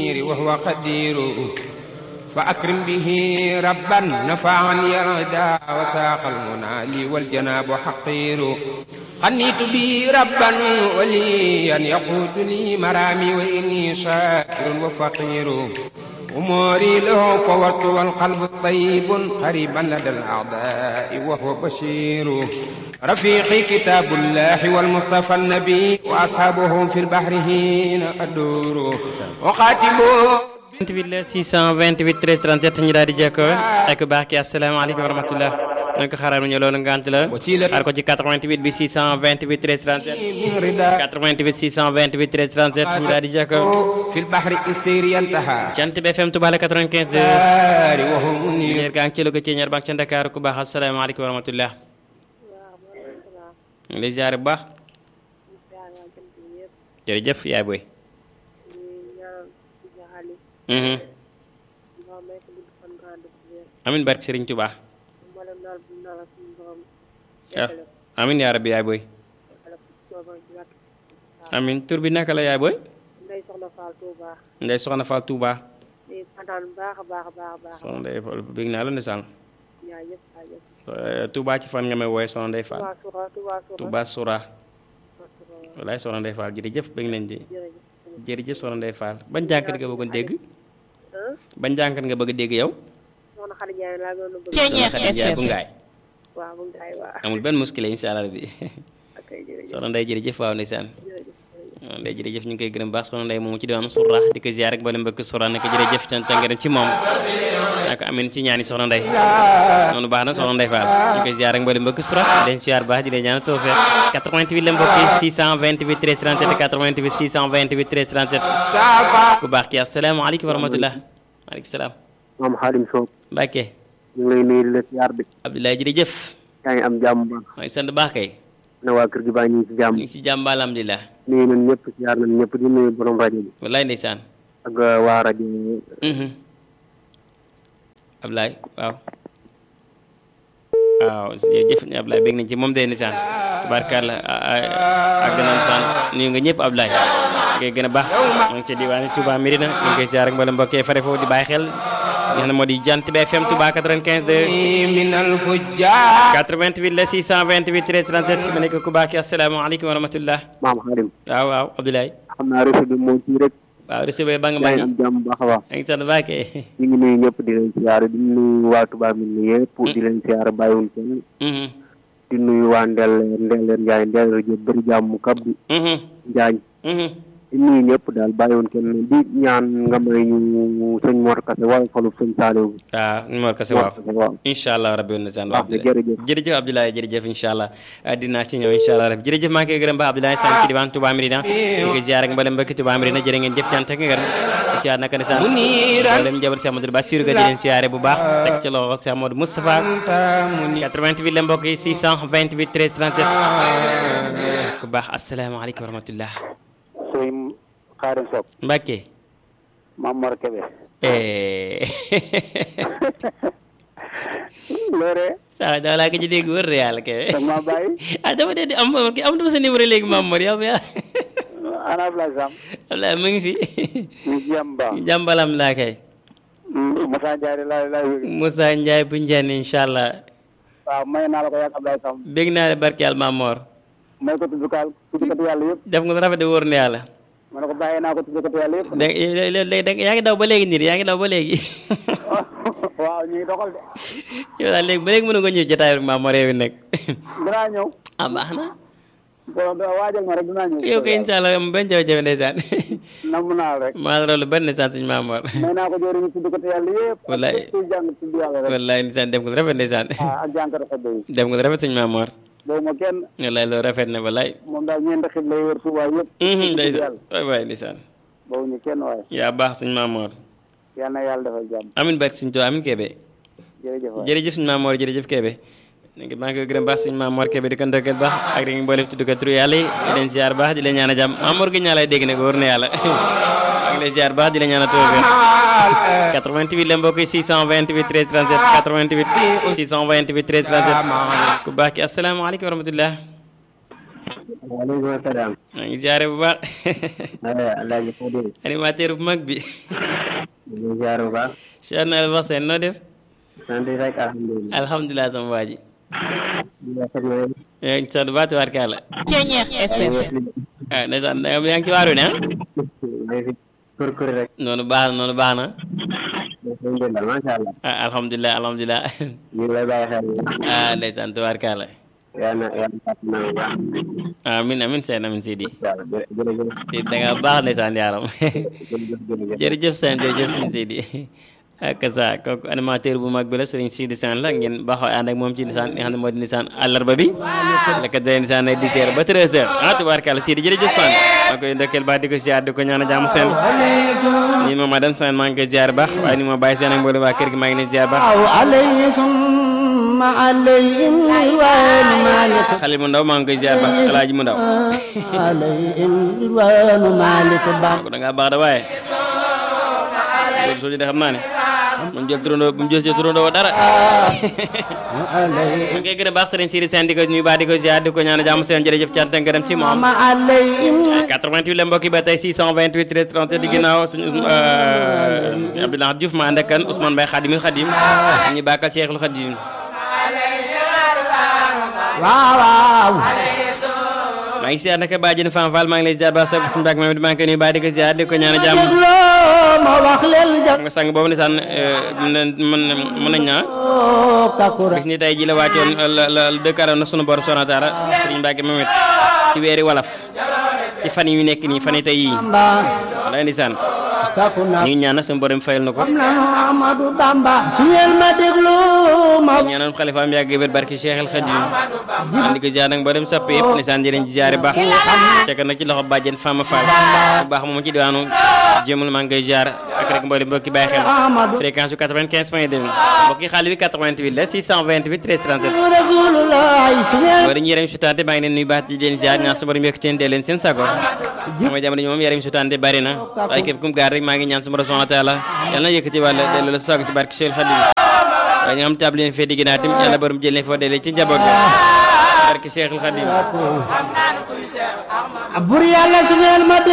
منير وهو قدير فأكرم به ربا نفعني العدا وساق المنى لي والجناب حقير خنيت به ربا وليا يقود لي مرامي وإني شاكر وفقير أموري له فوت والقلب طيب قريبا لدى الأعداء وهو بشير رفيقي كتاب الله والمصطفى النبي وأصحابه في البحر هنا أدور وخاتمه 28 628 13 37 ñu daal di jekkoo ak baax ki asalaamaaleykum wa rahmatullah nañ ko xaaral ñu loolu ngant la xaar ko ci 88 bi 628 13 37 88 628 13 37 ñu daal di jekkoo في البحر السير ينتهى cant bi FM Touba la 95 de دار وهو منير leer gaa ngi ci Louga ci ñaar banque ca Dakar ku baax asalaamaaleykum wa rahmatullah ñu ngi lay ziare bu baax jërëjëf yaay boy Mhm. amin barke Serigne Touba ah amin yaa rabbi yaay boy amin tur bi naka la yaay boy Ndey Soxna Fall Touba ndey soxna Fall Touba di kontaan bu baax a baax a baax a baax soxna ndey Fall bég naa la ndeysaan yaa yëpp yaa yëpp Eh, Touba ci fan nga may wooye soxna ndey Fall Touba Soura Touba Soura Touba Soura walaay soxna ndey Fall jërëjëf bég nañ di jërëjëf jërëjëf soxna ndey Fall ban jànkat nga bëggoon dégg ah ban jànkat nga bëgg a dégg yow soxna Xadi Njaay laa gën a bëgg soxna Xadi Njaay bu ngaay waaw bu ngaay waa amul benn muskile incha allah bi ak ay jërëjëf soxna ndey jërëjëf waaw ndeysaan jërëjëf waaw ndey jërëjëf ñu ngi koy gërëm baax soxna ndey moomu ci diwaanu Soura di ko ziar ak boole mbokk Soura nekk jërëjëf cant ak ngërëm ci moom ak amin ci ñaani soxna ndey noonu baax na soxna ndey Fall ñu koy ziar ak boole mbokk Soura di leen ziar baax di leen ñaan soo fee 88 la mbokk yi 628 13 37 88 628 13 37 ku baax ki asalaamaaleykum wa rahmatullah maaleykum salaam maam Xaadim Sow Mbacke ñu ngi lay nuyu di la siyaar bi Abdoulaye jërëjëf yaa ngi am jàmm bu baax maa ngi sant baax kay na waa kër gi baa ñu ngi ci jàmm ñu ngi si jàmm ba alhamdulilah nuyu nañ ñëpp siyaar nañ ñëpp di nuyu borom rajo bi wallaay ndeysaan ak waa rajo yi Mhm. Ablaye waaw waaw jërëjëf ñu Ablaye bég nañ ci moom de nisaan tubaarkàlla ak gën a nisaan nuyu nga ñëpp Ablaye ngay gën a baax mu ngi ci diwaani Touba Mirina ñu ngi koy ziar ak mbala mbokkee fare foofu di bàyyi xel nga xam ne moo di jant bi FM Touba 95 de من الفجار 88 la 628 13 37 ma nekk ku baax ki asalaamaaleykum wa rahmatullah maam Xaadim waaw waaw Abdoulaye xam naa réseau bi moo ci rek waaw receveur ba nga yaa maa ngi am ngi jàmm bu baax a baax yaa ngi sant baax kay ñu ngi nuyu ñëpp di leen siyaar di nuyu waa Touba mi ni yëpp di leen siyaar bàyyiwuñ kenn Mhm. di nuyu waa Ndelle Ndelle Njaay Ndelle rajo bëri jàmm kab bi Mhm. Njaañ Mhm. di nuyu ñëpp daal bàyyiwuñ kenn di ñaan nga may ñu sëñ Mor Kase wala falu sëñ Saaliw bi waaw numéro kese Mor waaw Kase waaw incha allah rabbi woon na saan Baax na, jërëjëf. jërëjëf Abdoulaye jërëjëf incha allah ah, dinaa ci ñëw incha allah rabbi jërëjëf maa ngi koy gërëm ba Abdoulaye Sam ci diwaan Touba Mirina ñu ngi ziar ak mboolem mbokki Touba Mirina jërë ngeen jëf cant ak ngërëm ziar naka ne saan منيرا mboolem njaboot Cheikh Amadou Bassirou ga di leen ziare bu baax teg ci loxo Cheikh Amadou Moustapha أنت منير 88 la mbokk yi 628 13 37 ku baax asalaamaaleykum wa rahmatullah sëñ Xaadim Sow Mbacke maam Mor Kebe eh loore saa daa laa ko ci dégg wër de yàlla kay sama bàyyi ah dama dee di am am dama sa numéro léegi Mame Mor yow yaa ana Ablaye Sam wallaahi mu ngi fi ñu jàmm baax jàmbalam laa kay Moussa Ndiaye laa laa wér Moussa Ndiaye bu njeen incha allah waaw may naa la ko yàgg Ablaye Sam bég naa la barke yàlla Mame Mor may ko tuddkaal tuddkatu yàlla yëpp def nga lu rafet de wóor na yàlla ma ne ko bàyyi naa ko tuddkatu yàlla yëpp da léegi da yaa ngi daw ba léegi nii yaa ngi daw ba léegi waaw ñu ngi doxal de yow daal léegi ba léegi mën nga ñëw jotaay rek Mame Mor yow it nag dinaa ñëw ah baax na boo waajal ma rek dinaa ñëw yow kay incha allah am benn jafe-jafe ndeysaan namm naa la rek maa la raw lu bari ndeysaan suñu Mame Mor may naa ko jëriñu tuddkatu yàlla yëpp ak Wallaay. képp kuy jàng tudd yàlla rek wallaay ndeysaan def nga lu rafet ndeysaan ah ak jànkatu xedde yi def nga lu rafet suñu Mame Mor boobu ma kenn wallaay loolu rafet na wallaay moom daal ñeenti xib lay wër Tuubaa yëpp Mhm, tudd ndeysaan yàlla waay waay ndeysaan boobu ñu kenn waaye yaa baax suñu Mame Mor yal na yàlla defal jàmm amin barke suñu Tuubaa amin Kébé jërëjëf waay jërëjëf suñu Mame Mor jërëjëf Kébé léegi maa ngi koy gërëm baax suñu Mame Mor Kébé di ko ndokkeel baax ak di mboolem tudd ko turu yàlla yi di leen ziar baax di leen ñaan a jàmm Mame Mor gi ñaa lay dégg nag wóor na yàlla maa ngi lay ziar baax di leen ñaan a tawfeex 88 la mbokk yi 628 13 37 88 628 13 37 ku baax ki asalaamaaleykum wa rahmatullah waaleykum salaam. maa ngi ziare bu baax Alaaji Fodé. animateur bu mag bi ñu ngi ziar bu baax. Cheikh Noël wax seen noo def sant rek alhamdulilah. alhamdulilah sama waa ji di rafet na yéen. yaa ngi sant baatu warkaala Ceñeex FM ah ndeysaan da nga yaa ngi ci waaru ne ah maa ngi fi kër kër rek. noonu baax na noonu baax na alhamdulilah macha allah. ah alhamdulilah alhamdulilah ñu ngi lay bàyyi xel. ah ndeysaan tubaarkaala yaa na yaa na fàttali na bu baax. amin amin seen amin Sidi waaw jë- jërëjëf. Sidi da nga baax ndeysaan yaaram jërëjëf jërëjëf. jërëjëf seen jërëjëf sëñ Sidi ak sa kooku animateur bu mag bi la sëriñ Sidi Sane la ngeen baaxoo ànd ak moom ci nisaan li nga xam ne moo di nisaan àllarba bi la ko dalee nisaan ay dicteer ba 13 heures ah tubaarkàlla Sidi jërëjëf Sane maa koy ndokkeel baax di ko ziar di ko ñaan a jàmm seen nii ma ma dan Sane maa ngi koy ziar baax waaye ni ma bàyyi seen ak mboolem waa kër gi maa ngi leen ziar baax عليه ثم عليهم رضوان مالك xale mu ndaw maa ngi koy ziar baax alaaji mu ndaw عليهم رضوان مالك بام kooku da ngaa baax da waaye loolu soo de xam naa ne moom jël turandoo bu mu jël ci turandoo dara عليهم ñu ngi koy gën a baax sëriñ Sidi Sène di ko nuyu baax di ko ziar di ko ñaan jàmm seen jërëjëf cant ak ngërëm ci moom عليهم 88 la mbokk yi ba tey 628 13 37 di ginnaaw suñu Abdoulaye Diouf ma ànd ak kan Ousmane Mbaye Khadimul Khadim ñu bàkkal Cheikhul Khadim waaw waaw maa ngi ziar naka bàjjen Fane Fall maa ngi lay ziar ba sopp suñu bàkk Mamadou maa ngi koy nuyu baax di ko ziar di ko ñaan jàmm dégloo ma wax leen xam nga sang boobu ndeysaan mën mën nañ naa jagoo kakura bis ni tey ji la wàccoon la la dëkkaaroon na sunu borom Soxna Taala Sëriñ Mbàkke Mamet ci weeri walaf ci fan yi ñu nekk nii fan yi tey yii Bamba walaay ndeysaan kakuna ñu ngi ñaan nag suñu borom fayal na ko am nanu Amadou Bamba su ngeen ma dégloo ma ñaanal xalifaam yàgg wér barki Cheikh El Khadim andi ko ziar nag mboolem sapp yëpp ndeysaan di leen ziare baax fekk nag ci loxo bàjjen Fama Fall bu baax moom ci diwaanu jëmul maa ngi koy ziar ak rek mboolem mbokki bàyyi xel Amadou fréquence yu 95 point 2 mbokki xaalis bi 88 la 628 13 37 Rasulullah su ngeen wala ñu yaram sutante maa ngi leen nuyu baax di leen ziar ñaan sa borom yëkk teen dee leen seen sago sama jamono ji moom yaram sutante bari na waaye képp kum gaar rek maa ngi ñaan sa borom subhanahu wa taala yàlla na yëkkati wàlla delloo la sago ci barke Cheikh Khadim waaye nga xam tab leen fee digg naa tim yàlla borom jël leen foo delee ci njaboot bi barke Cheikh Khadim bur yàlla su ngeen ma